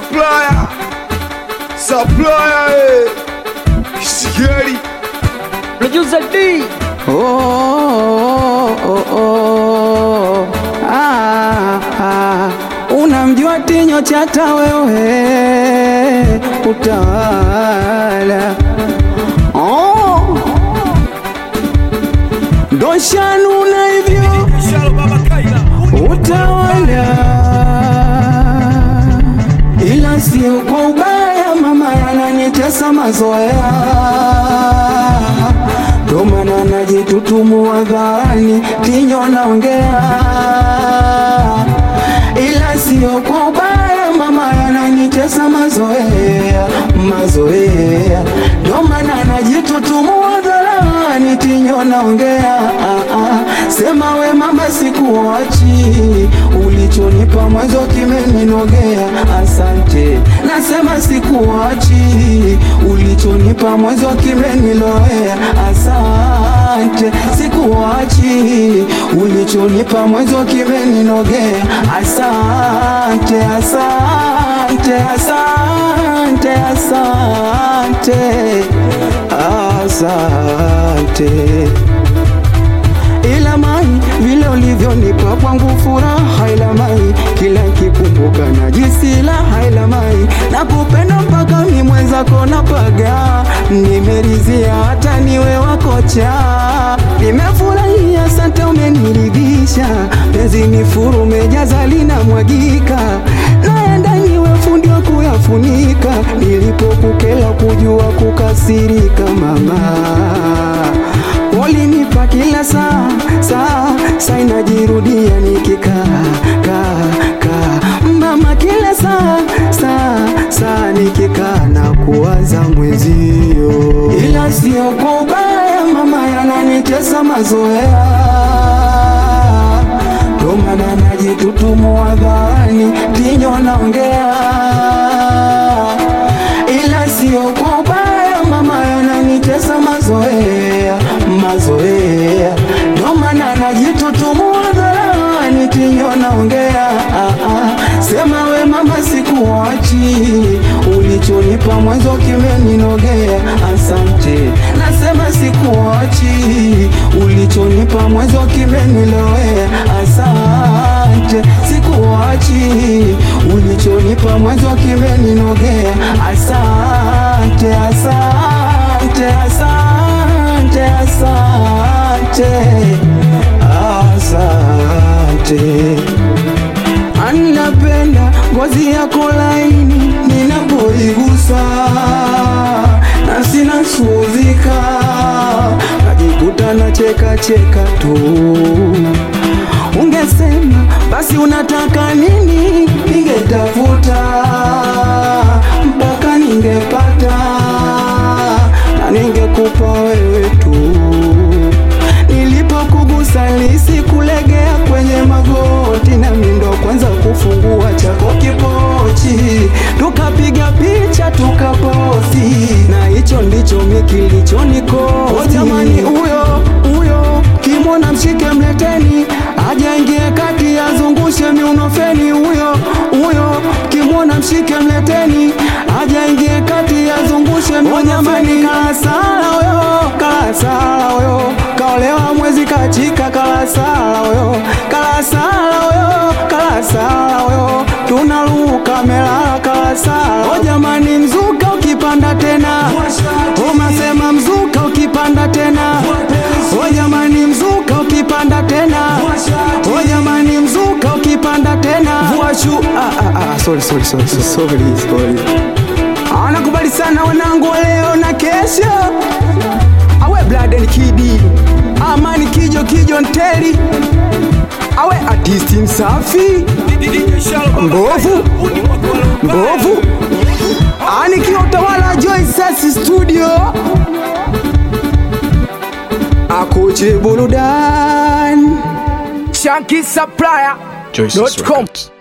supplier supplier eh. Sigeli Producer D. Oh, oh, oh, oh. Ah, ah. Unamjua Tinyo Chata wewe utawala oh. Doshanuna hivyo utawala, ila sio kwa ubaya, mama yananitesa mazoea, ndo maana najitutumu hadharani, Tinyo naongea, ila sio kwa ubaya, mama yananitesa mazoea, mazoea, ndo maana najitutumu hadharani, Tinyo naongea, ah, ah. Sema we mama, sikuachi, ulichonipa mwanzo kimeninogea, asante. Nasema sikuachi, ulichonipa mwanzo kimenilowea, asante. Sikuachi, ulichonipa mwanzo kimeninogea, asante, asante, asante, asante, asante ila mai vile ulivyonipa kwangu furaha, ila mai kila kikumbuka na jinsi la ila mai na kupenda mpaka mi mwenzako napaga, nimerizia hata niwe wakocha, nimefurahia asante, umeniridhisha penzi ni furu mejaza linamwagika, naenda niwe fundi wa kuyafunika, nilipokukela kujua kukasirika mama walinipa kila saa saa saa inajirudia nikikaa kaa kaa mama kila saa saa saa nikikaa na kuwaza mwenzio, ila sio kwa ubaya mama, yananitesa mazoea, ndo maana najitutumu hadharani, Tinyo naongea, ila sio kwa ubaya mama, yananitesa mazoea mazoea, ndo maana najitutumu hadharani, Tinyo naongea, ah, ah. Sema we mama, sikuachi, ulichonipa mwanzo kimeninogea, asante. Nasema sikuachi, ulichonipa mwanzo kimenilowea, asante. Sikuachi, ulichonipa mwanzo kimeninogea, asante, asante, asante, asante, asante. Anapenda ngozi yako laini ninapoigusa, na sina suzika, najikuta na cheka cheka tu. Ungesema basi unataka nini, ningetafuta mpaka ningepata, na ningekupa wewe tu nilipokugusa lisi kulegea kwenye magoti, na mindo kwanza kufungua chako kipochi, tukapiga picha tukaposti, na hicho ndicho mi kilichonikosi. Oh, jamani, huyo huyo kimwona mshike mleteni, ajaingie kati azungushe miunofeni. Huyo huyo kimwona mshike mleteni, ajaingie kati azungushe miunofeni. Kalasala huyo, kalasala huyo, kaolewa mwezi kachika. Kalasala huyo, kalasala huyo, kalasala huyo, tunaruka melala. Kalasala o jamani, mzuka ukipanda tena, umasema mzuka ukipanda tena, o jamani, mzuka ukipanda tena, o jamani, mzuka ukipanda tena, vuashu ah, ah, ah, sorry, sorry, sorry, sorry, sorry. Anakubali sana wanangu wa leo na kesho, awe Bladen Kidi, Amani Kijo Kijo Nteli, awe artisti msafi mbovu mbovu, anikiwa utawala Joy Sasi studio, akoche burudani Shanky Supplier. Joyce's Dot com. Records.